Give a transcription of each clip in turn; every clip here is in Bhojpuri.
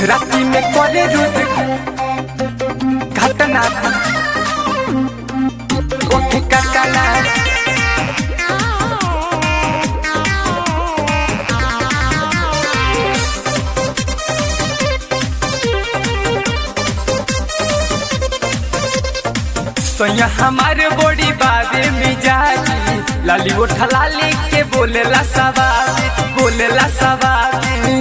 राती में करे रोज घटना ओठ कटना सोया हमारे बॉडी बारे मिजाजी लाली उठा लाली के बोलेला सवाल बोलेला सवाल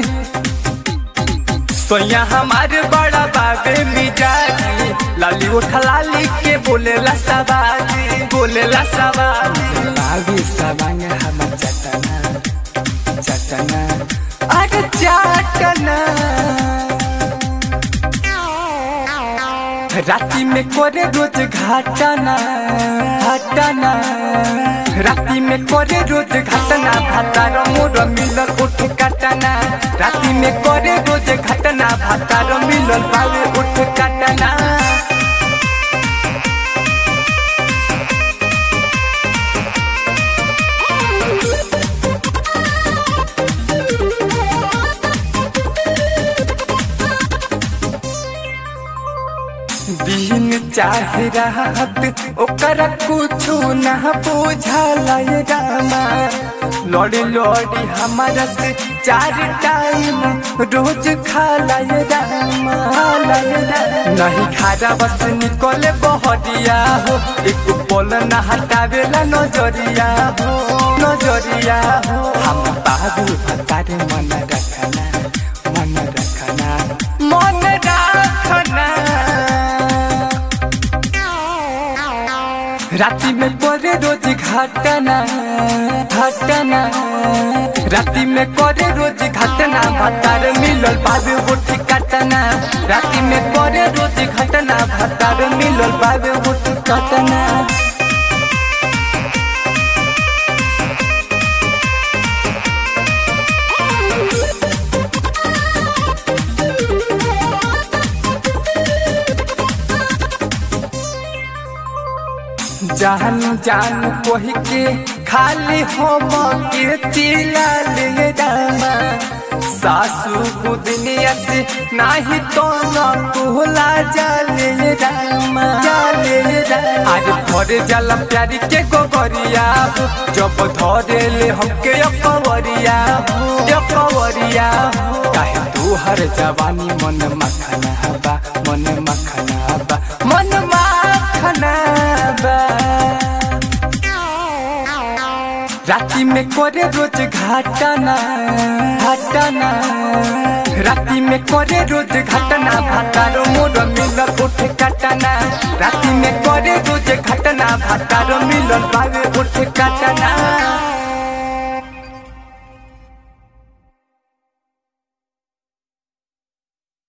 सोया हमारे बड़ा बाबे मिजाजी लाली उठा लाली के बोलेला सवाल बोलेला सवाल बाबी सवांग हम चटना चटना अरे चटना राती में करे रोज घाटना घाटना राती में करे रोज घटना भातार मोर मिलल उठ काटना राती में करे रोज घटना भातार मिलल बावे उठ काटना दिन चाहे रात ओकर कुछो ना बुझाला ये रामा लड़ी लड़ी हमारा से चार टाइम रोज खाला ये रामा खाला ये रामा। नहीं खारा बस निकले बहरिया हो एक पल ना हटावेला नजरिया हो नजरिया हो हम बाबू भतारे मन रखना मन रखना मन रखना राती में करे रोज घटना घटना राती में करे रोज घटना भतार मिलल बाबे उठ कटना राती में करे रोज घटना भतार मिलल बाबे उठ कटना जान जान कोही के खाली हम के चिला ले दामा सासू गुदनिया से नाही तो न कुहला जाले रामा जाले रामा आज भरे जाला प्यारी के गोबरिया हो जब धरे ले हमके अपवरिया हो अपवरिया हो काहे तू हर जवानी मन मखना बा मन मखना बा मन मखना बा राती में करे रोज घाटना घाटना राती में करे रोज घटना भातारो मोर मिलल उठ काटना राती में करे रोज घटना भातारो मिलल बावे उठ काटना